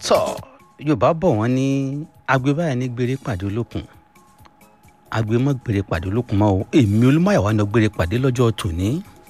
tọ́ yorùbá bọ̀ wọ́n ní agbe báyìí ní gbére pàdé olókun agbe mọ́ gbére pàdé olókun mọ́ o èmi olúmọ̀yàwó ni gbére pàdé lọ́jọ́ tòní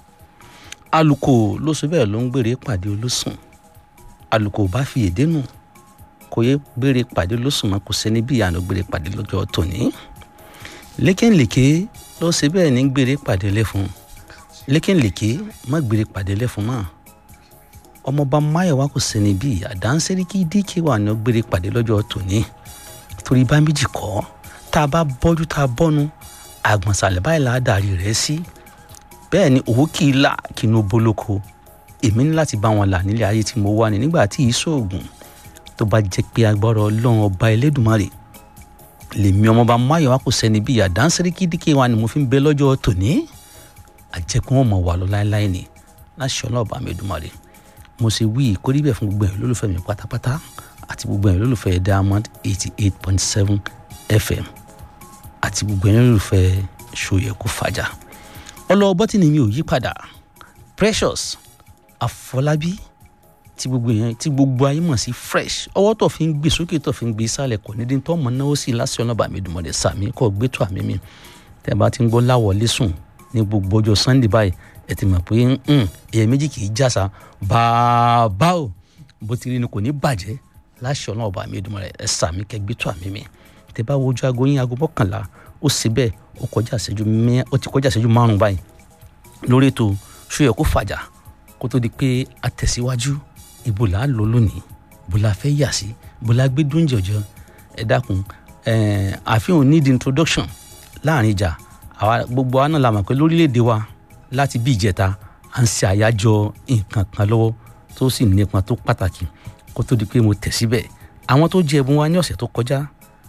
alùkò ló sọ bẹ́ẹ̀ ló ń gbére pàdé olósùn alùkò bá fi èdè nù kò yẹ gbére pàdé olósùn mọ́ kò sẹ́ni bí ìyànà gbére pàdé lọ́jọ́ tòní lékèǹlèké ló ṣe bẹ́ẹ̀ ní gbére pàdé lẹ́fun lékèǹlèké má gbére pàdé lẹ́fun mọ́ ọmọọba máyọ̀wá kò sẹ́ni bí àdánsẹ́ríkì díkì wà ní gbére pàdé lọ́jọ́ tòní torí bá méjì kọ́ tá a bá bọ́jú tá a bọ́nu àgbọ̀nsálẹ̀ báyìí là á darí rẹ̀ sí bẹ́ẹ̀ ni òwò kì í là kí inú bolóko èmi ní láti bá wọn là nílé ayé tí mo wà ní nígbà tí ìṣòògùn tó bá jẹ́ pé agbára ọlọ́run ọba elédùnmarè lèmi ọmọọba máyọ̀wá kò sẹ́ni bí àdánsẹ́ríkì díkì wà ní mo fi ń bẹ lọ́jọ́ tòní àjẹkùn wọn mọ̀ wà lọ láéláé ni láṣọ ọlọ́ọ̀bà mi Èdùmàrè mo ṣe wí ìkórí bẹ́ẹ̀ fún gbogbo ẹ̀ lólùfẹ́ mi pátápátá àti gbogbo ẹ̀ lólùfẹ́ diamond eighty eight point seven fm àti gbogbo ẹ̀ lólùfẹ́ ṣòyẹ̀kú fàjà ọlọ́wọ́ bọ́tìnì mi ò yí padà precious àfọlábí tí gbogbo yẹn tí gbogbo ayé mọ̀ sí fresh ọwọ́ tó fi ń gbé sókè tó fi ń gbé sálẹ̀ kò ní dín tó mọ̀ náwó sí lásìkò ọlọ́ba mi dùnmọ̀dé sàmì kọ́ gbé tó àmì mi tẹ́ bá ti ń gbọ́ láwọlé sùn ní gbogbo ọjọ́ sunday báyìí ẹ ti mọ̀ pé èèyàn méjì kì í jàsà bàbá o bó ti rí ni kò ní bàjẹ́ láṣọ náà ọba mi ìdùnnú rẹ ẹ sàmì kẹgbẹ́ tó àmì mi tẹ bá wojú aago yín aago mọ́kànlá ó sì bẹ́ẹ̀ ó kọjá ìṣẹ́jú mẹ́ ó ti kọjá ìṣẹ́jú márùn báyìí lórí ètò ṣóyẹ kó fàjà kó tó di pé a tẹ̀síwájú ibo là á lọ lónìí ibo la fẹ́ yà sí ibo la gbé dúnjẹ ọjọ́ ẹ dákun àfihàn need introduction láàrin ìjà àwa gbogbo wa náà la mọ̀ pé lórílẹ̀‐èdè wa láti bí ìjẹta à ń ṣe àyájọ́ nǹkan kan lọ́wọ́ tó sì nípa tó pàtàkì kó tó di pé mo tẹ̀ síbẹ̀ àwọn tó jẹ ẹ̀bùn wa ní ọ̀sẹ̀ tó kọjá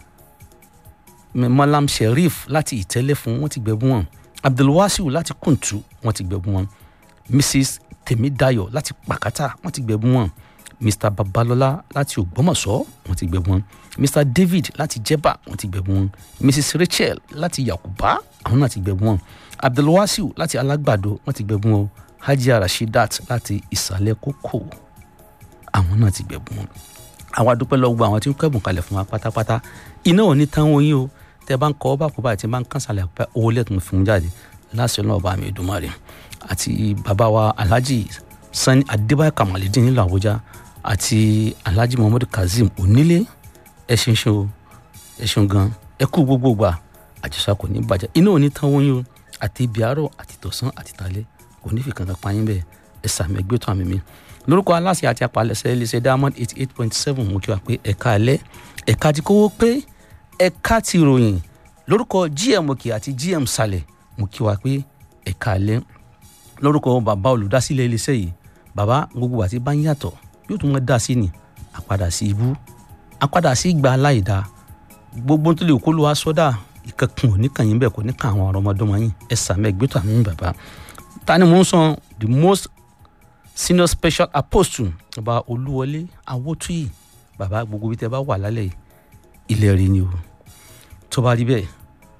malam sheriff láti ìtẹ́lẹ̀ fún wọn ti gbẹ̀bùn wọn abdulwasiu láti kùntù wọn ti gbẹ̀bùn wọn mrs temidayo láti pàkátà wọn ti gbẹ̀bùn wọn mr babalọlá láti ògbómọ̀ṣọ́ wọn ti gbẹ̀bùn wọn mr david láti jẹ̀bà wọn ti gbẹ̀bùn wọn mrs rachel láti yakuba àwọn náà ti gbẹ̀bùn wọn abdulwasiu láti alágbàdo wọn ti gbẹ̀bùn wọn hajia rashidat láti ìsàlẹ̀ kókò àwọn náà ti gbẹ̀bùn wọn àwa dúpẹ́ lọ gbọ́ àwọn tí ń kẹ́bùn kalẹ̀ fún wa pátápátá iná ò ní tán wọn yín o tẹ bá ń kọ́ bá kó báyìí tí bá ń kánṣálẹ̀ pẹ́ owó lẹ́tùn fún jáde láṣẹ náà bá mi Èdùmàrè àti bàbá wa alhaji sani adébáyé kamalidin nílùú àbújá àti alhaji muhammadu kazeem onílé ẹ ṣeun ṣe o ẹ ṣeun gan ẹ kú gbogbo gbà àjọṣà kò ní bàjẹ́ iná ò ní tán wọn yín o àti ibi àárọ̀ àti tọ̀sán àti talẹ́ kò ní fi kankan payín bẹ́ẹ̀ ẹ sàmì ẹgbẹ́ tó àmì mi lórúkọ aláṣẹ àti apalẹsẹ iléeṣẹ́ diamond eighty eight point seven mo kí wa pé ẹ̀ka alẹ́ ẹ̀ka ti kówó pé ẹ̀ka ti ròyìn lórúkọ gm òkè àti gm sàlẹ̀ mo kí wa pé ẹ̀ka alẹ́ lórúkọ bàbá olùdásílẹ̀ iléeṣẹ́ yìí bàbá gbogbo àti bá ń yàtọ̀ yóò tún mọ́ dá sí ni àpadà sí ibú àpadà sí ìgbà aláìda gbogbo tó lè kó ló wá sọ́dà ìkankan ò ní kàn yín bẹ́ẹ̀ kò ní kàn àwọn ọmọdọ́mọ yín ẹ sàmì ẹgbẹ́ tó àmì bàbá ta ni mò ń sọ the most senior special apostle bàbá olúwọlé awótúyì bàbá gbogbo bí tẹ bá wà lálẹ́ ilẹ̀ rí ni o tó bá rí bẹ́ẹ̀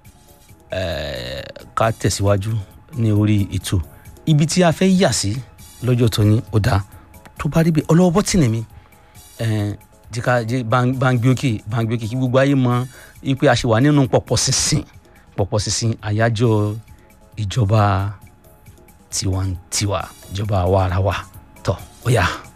ká tẹ̀síwájú ní orí ètò ibi tí a fẹ́ yà sí lọ́jọ́ tó ní ó dáa tó bá rí bẹ́ẹ̀ ọlọ́wọ́ bọ́tìnì mi jìkà báńgbé òkè báńgbé òkè kí gbogbo ayé mọ ipe a ṣe wà nínú pọ̀pọ̀ sísìn pọ̀pọ̀ sísìn àyájọ́ ìjọba tiwantiwa ìjọba àwa ara wa tọ ó yá.